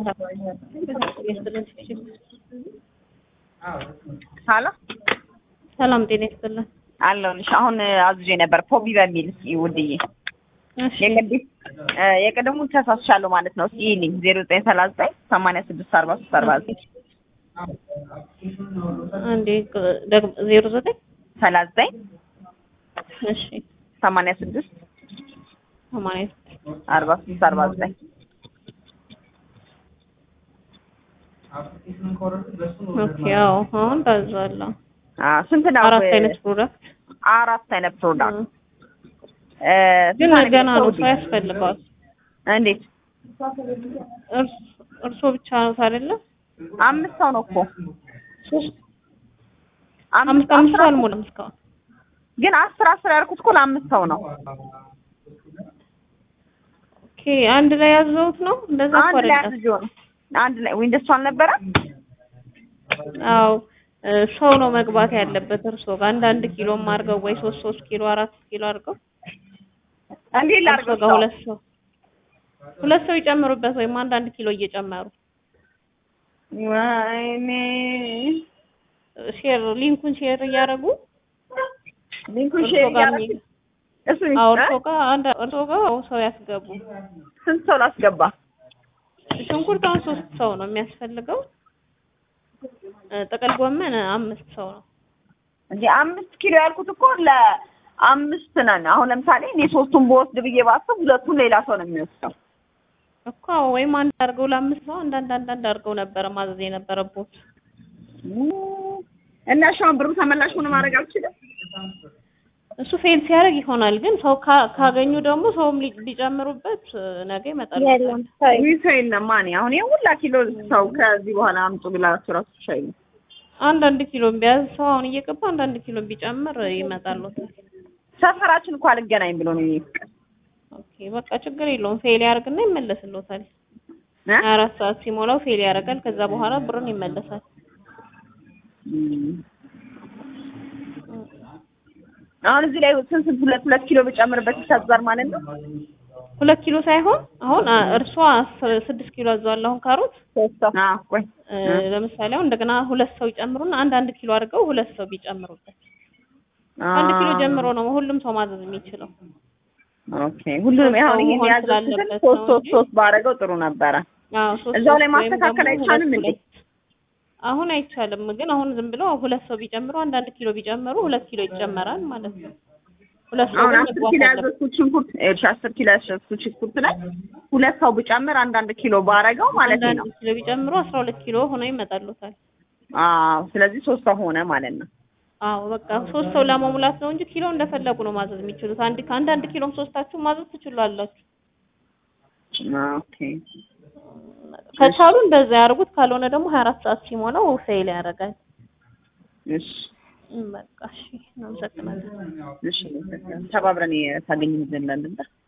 ሀሎ ሰላም ጤና ይስጥልን። አለሁልሽ። አሁን አዝዤ ነበር ፖቢ በሚል እስኪ ውድዬ እሺ የቅድም የቅድሙን ተሳስቻለሁ ማለት ነው። እስኪ ይልኝ ዜሮ ዘጠኝ ሰላሳ ዘጠኝ ሰማንያ ስድስት አርባ ሶስት አርባ ዘጠኝ አንዴ ደግሞ ዜሮ ዘጠኝ ሰላሳ ዘጠኝ እሺ ሰማንያ ስድስት ሰማንያ አርባ ሶስት አርባ ዘጠኝ ኦኬ ያው አሁን ታዛለሁ። አዎ ስንት ነው? አራት አይነት ፕሮዳክት አራት አይነት ፕሮዳክት እ ግን ስንት ገና ነው አይነት ሰው ያስፈልገዋል። እንዴት እርስ- እርሶ ብቻ ነው አይደለ? አምስት ሰው ነው እኮ ሶስት አምስት አምስት ሰው አልሞላም እስካሁን። ግን አስር አስር ያልኩት እኮ ለአምስት ሰው ነው። ኦኬ አንድ ላይ ያዘውት ነው እንደዛ እኮ አንድ ላይ አይደለም። አዝጆ ነው አንድ ላይ ወይ እንደሱ አልነበረ? አዎ እ ሰው ነው መግባት ያለበት እርሶ ጋር አንዳንድ ኪሎም አድርገው ወይ ሶስት ሶስት ኪሎ አራት ኪሎ አድርገው እንዴት እርሶ ላድርገው? ጋር ሁለት ሰው ሁለት ሰው ይጨምሩበት ወይም አንዳንድ ኪሎ እየጨመሩ ወይኔ ሼር ሊንኩን ሼር እያደረጉ ሊንኩን እርሶ ሼር ጋር እያደረግሽ የሚ- እሱ አዎ እ? እርሶ ጋር አንድ እርሶ ጋር ሰው ያስገቡ። ስንት ሰው ላስገባ? ሽንኩርት አሁን ሶስት ሰው ነው የሚያስፈልገው። እ ጥቅል ጎመን አምስት ሰው ነው። እንዴ አምስት ኪሎ ያልኩት እኮ ለአምስት ነን። አሁን ለምሳሌ እኔ ሶስቱን በወስድ ብዬ ባስብ ሁለቱን ሌላ ሰው ነው የሚወስደው። እኮ ወይም አንድ አድርገው ለአምስት ሰው አንዳንድ አንዳንድ አድርገው ነበረ ማዘዝ የነበረቦት። እና እሺ አሁን ብሩ ተመላሽ ሆነ ማድረግ አልችልም? እሱ ፌል ሲያደርግ ይሆናል። ግን ሰው ካ- ካገኙ ደግሞ ሰውም ሊ- ሊጨምሩበት እ ነገ ይመጣል። ይህ ሰው የለም ማን አሁን ይሄ ሁላ ኪሎ ሰው ከዚህ በኋላ አምጡ ብላችሁ ራሱ ሻይ ነው። አንዳንድ ኪሎ ቢያዝ ሰው አሁን እየገባ አንዳንድ ኪሎ ቢጨምር ይመጣልዎታል። ሰፈራችን እኮ አልገናኝ ብሎ ነው ይሄ ፍቅር ኦኬ በቃ ችግር የለውም። ፌል ያደርግና ይመለስልዎታል። እ? ሀያ አራት ሰዓት ሲሞላው ፌል ያደርጋል። ከዛ በኋላ ብሩን ይመለሳል። እም። አሁን እዚህ ላይ ስንት ስንት ሁለት ሁለት ኪሎ ብጨምርበት ይታዛል ማለት ነው። ሁለት ኪሎ ሳይሆን አሁን አ- እርሷ አስር- ስድስት ኪሎ አዘዋል። አሁን ካሮት አዎ ቆይ እ ለምሳሌ አሁን እንደገና ሁለት ሰው ይጨምሩና አንድ አንድ ኪሎ አድርገው ሁለት ሰው ቢጨምሩበት አንድ ኪሎ ጀምሮ ነው ሁሉም ሰው ማዘዝ የሚችለው። ኦኬ ሁሉም ሶስት አሁን ሰው ይሄን መሆን ያዘዝኩትን ስላለበት ሶስት ነው ሶስት እንጂ። ሶስት ባደረገው ጥሩ ነበረ። አዎ ሶስት እዛው ላይ ሶስት ወይም ማስተካከል ደግሞ አይቻልም ሁለት እንዴ? ሁለት። አሁን አይቻልም፣ ግን አሁን ዝም ብለው ሁለት ሰው ቢጨምሩ አንዳንድ ኪሎ ቢጨምሩ ሁለት ኪሎ ይጨመራል ማለት ነው። ሁለት ሰው አሁን ግን አስር መግባት ኪሎ አለበት። ያዘዝኩት ሽንኩርት እሺ አስር ኪሎ ያዘዝኩት ሽንኩርት ላይ ሁለት ሰው ብጨምር አንዳንድ ኪሎ ባረገው ማለት አንዳንድ ነው። ኪሎ ቢጨምሩ አስራ ሁለት ኪሎ ሆነው ይመጣሉታል። አዎ ስለዚህ ሶስት ሰው ሆነ ማለት ነው። አዎ በቃ ሶስት ሰው ለመሙላት ነው እንጂ ኪሎ እንደፈለጉ ነው ማዘዝ የሚችሉት። አንድ ከአንዳንድ ኪሎም ሶስታችሁ ማዘዝ ትችላላችሁ። ኦኬ ከቻሉ እንደዛ ያርጉት፣ ካልሆነ ደግሞ ሀያ አራት ሰዓት ሲሞላው ፌል ያደርጋል። እሺ እም በቃ እሺ፣ እናመሰግናለን። እሺ ተባብረን ታገኝ ዘንድ